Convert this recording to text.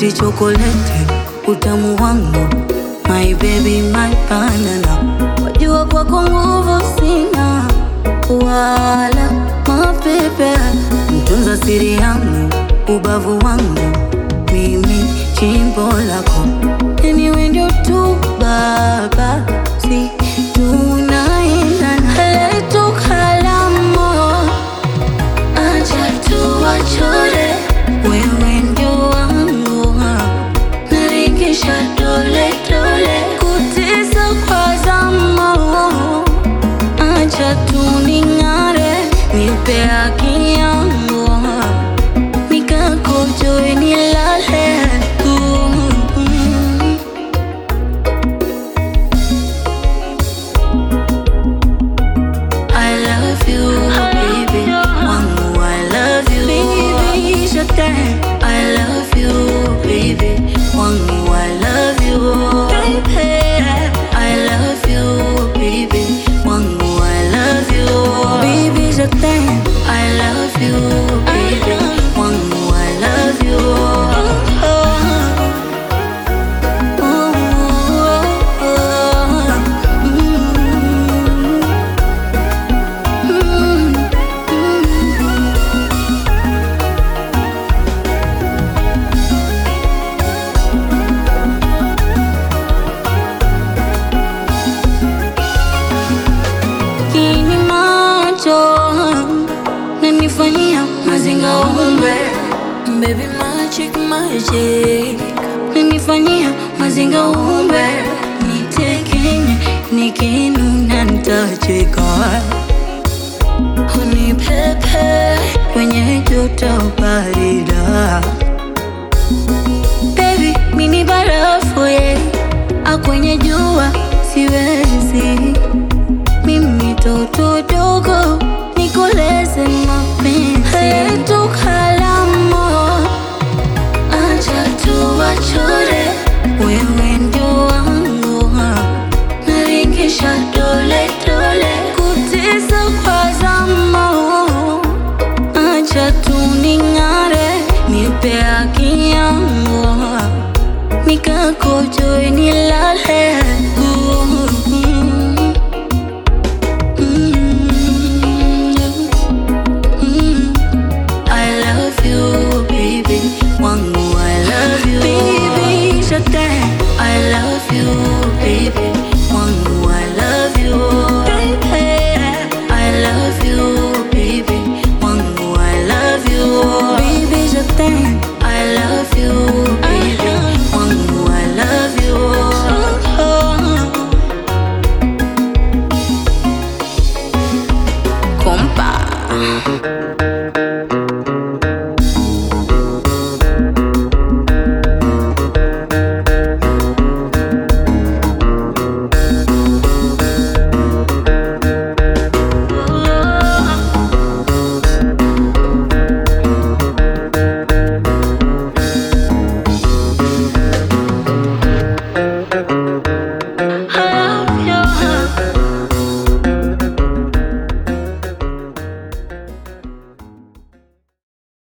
sweet chocolate, utamu wangu, my baby, my banana. Wajua kwako nguvu sina, wala mapepe, mtunza siri yangu, ubavu wangu, mimi chimbo lako, anyway ndio tu baba, si tunaendana, letu kalamu Acha tuwachore, wewe ndio wangu, narikisha dole dole, kutesa kwa zamu. Acha tuning'are, nipe haki yangu, nikakojoe nilale. Mm. I love you, baby. Wangu, I love you. Baby, je t'aime. I love you, baby. Wangu, I love you. Baby, I love you, baby. Wangu, I love you. Baby, je t'aime. I love you, baby. Wangu, I love you. Oh, oh, oh, oh. Mm. Kini macho nanifanyia mazinga umbe baby magic magic nanifanyia mazinga umbe nitekenye nikinuna nitacheka unipepe kwenye joto barida Baby, mini barafu ye akwenye jua siwezi mimi toto dogo nikoleze mapenzi letu kalamu acha tuwachore wewe ndio wangu naringisha dole dole kutesa kwa zamu acha tuning'are nipe haki yangu nikakojoe nilale Mm. Mm. I love you, baby. Wangu, I love you. Baby, je t'aime. I love you, baby. Wangu, I love you. Baby, I love you, baby. Wangu, I love you. Baby, je t'aime. I love you, baby. Wangu, I love you. Compa.